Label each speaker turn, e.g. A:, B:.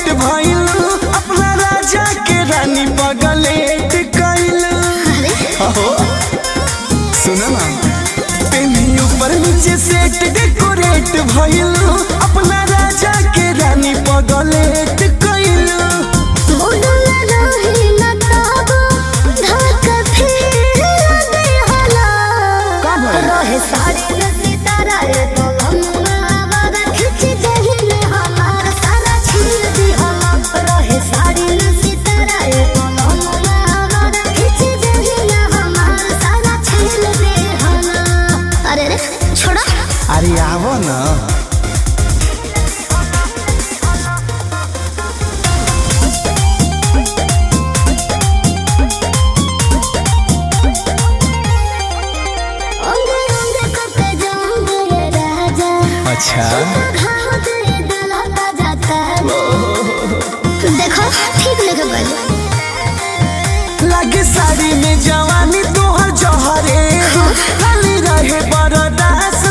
A: Decorate भइल अपना राजा के रानी पगलेट कइल अहो सुनो ना पेनी ऊपर नीचे सेट डेकोरेट भइल अपना राजा के रानी पगलेट कइल का भइल?
B: अरे रे छोड़ा
A: अरे आवो ना
B: अंगे अंगे करते जाऊंगे ये राजा
A: अच्छा
B: घाव तेरे दलाता जाता है देखो ठीक लगे बोलो
A: लागे साड़ी में जवानी तोहर जहरे खाली रहे बरदास